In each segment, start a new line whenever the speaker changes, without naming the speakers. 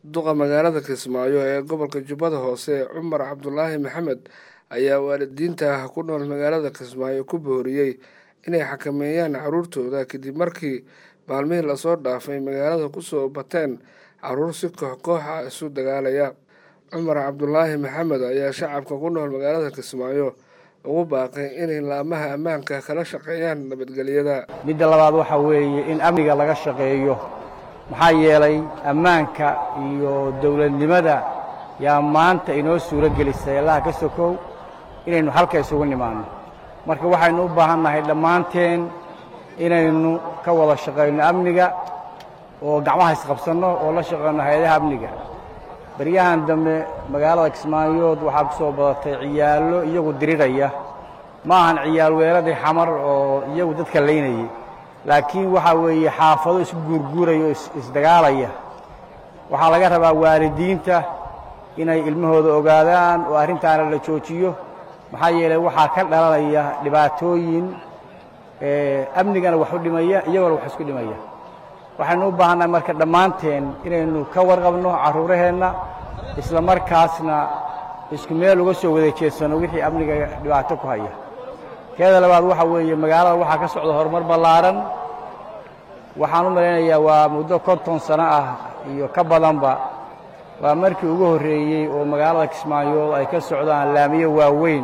duqa magaalada kismaayo ee gobolka jubbada hoose cumar cabdulaahi maxamed ayaa waalidiinta ku nool magaalada kismaayo ku booriyey inay xakameeyaan caruurtooda kadib markii maalmihii lasoo dhaafay magaalada kusoo bateen caruur si koox kooxa isu dagaalaya cumar cabdulaahi maxamed ayaa shacabka ku nool magaalada kismaayo ugu baaqay inay laamaha ammaanka kala shaqeeyaan nabadgelyada
midda labaad waxaa weeye in amniga laga shaqeeyo maxaa yeelay ammaanka iyo dowladnimada yaa maanta inoo suuro gelisay allaha ka sokow inaynu halka isugu nimaanno marka waxaynu u baahan nahay dhammaanteen inaynu ka wada shaqayno amniga oo gacmaha isqabsanno oo la shaqayno hay-adaha amniga baryahan dambe magaalada kismaayood waxaa ku soo badatay ciyaallo iyagu diriraya ma ahan ciyaal weeladii xamar oo iyagu dadka laynayay laakiin waxaa weeye xaafado isku guurguuraya oo isdagaalaya waxaa laga rabaa waalidiinta inay ilmahooda ogaadaan oo arrintaana la joojiyo maxaa yeelay waxaa ka dhalanaya dhibaatooyin amnigana wax u dhimaya iyagoona wax isku dhimaya waxaynu u baahannahay marka dhammaanteen inaynu ka warqabno carruuraheenna isla markaasna isku meel uga soo wada jeedsanno wixii amniga dhibaato ku haya teeda labaad waxaa weeye magaalada waxaa ka socda horumar ballaaran waxaan u malaynayaa waa muddo konton sano ah iyo ka badanba waa markii ugu horreeyey oo magaalada kismaayood ay ka socdaan laamiyo waaweyn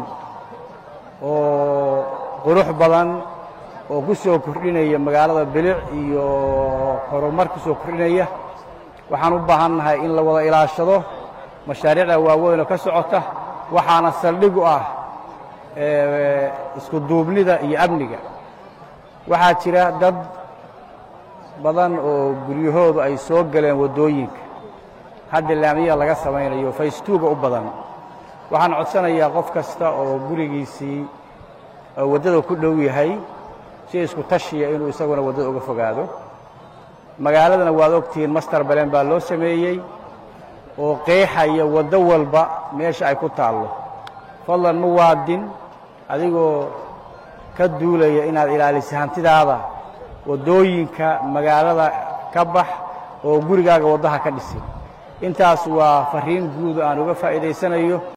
oo qurux badan oo ku soo kordhinaya magaalada bilic iyo horumar ku soo kordhinaya waxaan u baahan nahay in la wada ilaashado mashaariicda waaweyn oo ka socota waxaana saldhig u ah isku duubnida iyo amniga waxaa jira dad badan oo guryahoodu ay soo galeen waddooyinka hadda laamiya laga samaynayo faystuuga u badan waxaan codsanayaa qof kasta oo gurigiisii waddada ku dhow yahay si isku tashiya inuu isaguna waddada uga fogaado magaaladana waad ogtihiin master balen baa loo sameeyey oo qeexaya waddo walba meesha ay ku taallo fadlan muwaadin adigoo ka duulaya inaad ilaaliso hantidaada waddooyinka magaalada ka bax oo gurigaaga waddaha ka dhisin intaas waa farriin guud aan uga faa'iidaysanayo